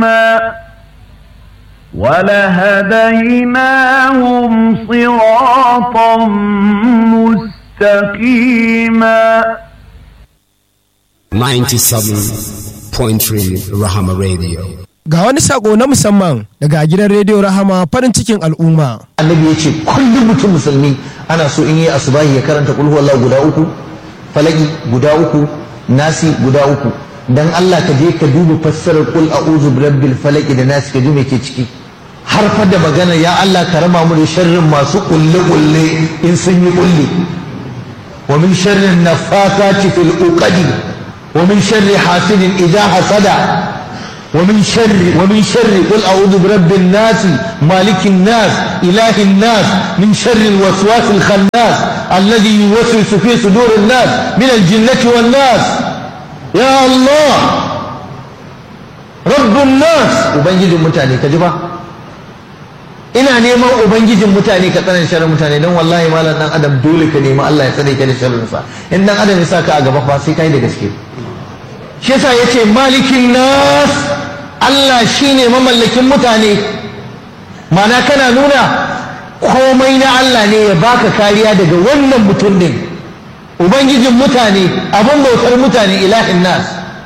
ولهديناهم صراطا مستقيما 97.3 Rahama Radio. Ga wani sako na musamman daga gidan rediyo Rahama farin cikin al'umma. annabi ya ce kullum mutum musulmi ana so in yi asubahi ya karanta kulhu Allah guda uku falaki guda uku nasi guda uku dan Allah ka je ka duba fassarar kul a'udhu birabbil falaki da nasi ka ji me ke ciki har fa da magana ya Allah ka raba mu da sharrin masu kulle kulle in sun yi kulle wa min sharrin nafathati fil uqadi wa min sharri hasidin idha hasada ومن شر ومن شر قل اعوذ برب الناس مالك الناس اله الناس من شر الوسواس الخناس الذي يوسوس في صدور الناس من الجنة والناس يا الله رب الناس ubangijin mutane ka ji ba ina neman ubangijin mutane ka tsanan sharrin mutane don wallahi malam dan adam dole ka nemi Allah ya tsare ka da sharrin sa in dan adam ya saka a gaba fa sai kai da gaske shi yasa yace malikin nas Allah shine mamallakin mutane mana kana nuna komai na Allah ne ya baka kariya daga wannan mutum din ubangijin mutane abin bautar mutane ilahin nas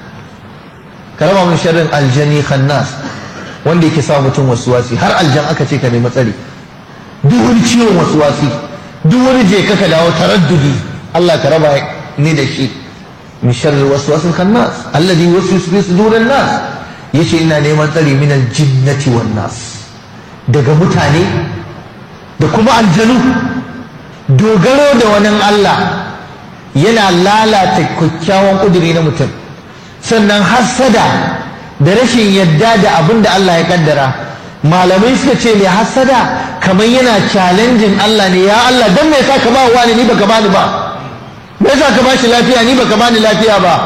karama min sharrin aljani khannas wanda yake sa mutum wasuwasi har aljan aka ce ka nemi tsari duk wani ciwon wasuwasi duk wani je ka ka dawo taraddudi Allah ka raba ni da shi min sharri waswasil khannas alladhi yuwaswisu fi sudurin nas yace ina neman tsari min aljinnati wan nas daga mutane da kuma aljanu dogaro da wani Allah yana lalata kyakkyawan kuduri na mutum sannan hassada da rashin yadda da abin da Allah ya kaddara malamai suka ce mai hassada kamar yana challenging Allah ne ya Allah dan me yasa ka ba wani ni baka bani ba me yasa ka bashi lafiya ni baka bani lafiya ba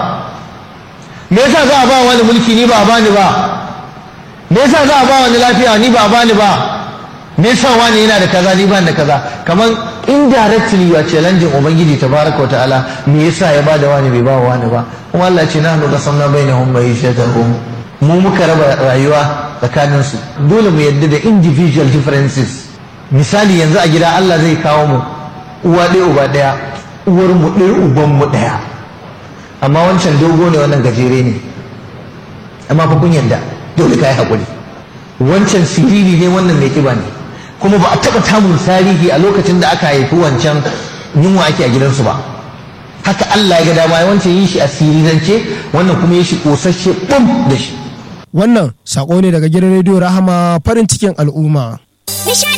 me yasa za a ba wani mulki ni ba a bani ba me yasa za a ba wani lafiya ni ba a bani ba me yasa wani yana da kaza ni ban da kaza kamar indirectly you are challenging ubangiji tabaraka ta'ala me yasa ya bada wani bai ba wani ba kuma Allah ce nahnu qasamna bainahum ma'ishatahum mu muka raba rayuwa tsakanin su dole mu yadda da individual differences misali yanzu a gida Allah zai kawo mu uwa ɗaya uba ɗaya uwar mu ɗaya uban mu ɗaya amma wancan dogo ne wannan gajere ne amma fa kun yadda dole kai hakuri wancan siriri ne wannan mai kiba ne kuma ba a taɓa tamun tarihi a lokacin da aka haifi wancan yunwa ake a gidansu ba haka Allah ya ga dama wancan yin shi a sirirance wannan kuma ya shi kosasshe bum da shi Wannan sako ne daga gidan rediyo Rahama farin cikin al'umma. Nishadi